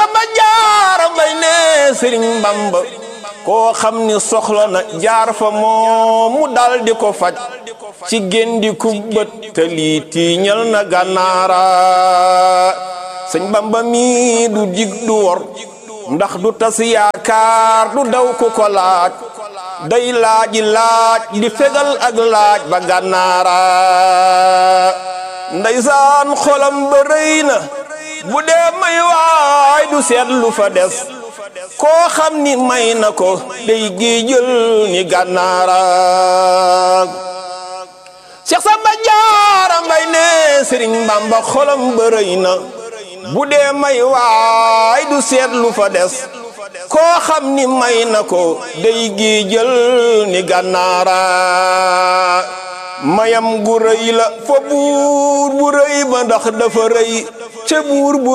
Samba Jaara Mbay ne Sëriñ Bamba koo xam ni soxla na jaar fa moom mu dal di ko faj ci géndi kubbët te lii tiiñal na gànnaara sëñ Bamba mi du dig du wor ndax du tas yaakaar du daw ku ko laaj day laaji laaj di fegal ak laaj ba gànnaara ndeysaan xolam ba rëy na bu dee may waay du seet lu fa des koo xam ni may na ko day géejël ni gànnaara Cheikh Samba Jaara Mbay ne Sëriñ Bamba xolam ba rëy na bu dee may waay du seet lu fa des koo xam ni may na ko day géejël ni gànnaara mayam gu rëy la fa buur bu rëy ba ndax dafa rëy ca buur bu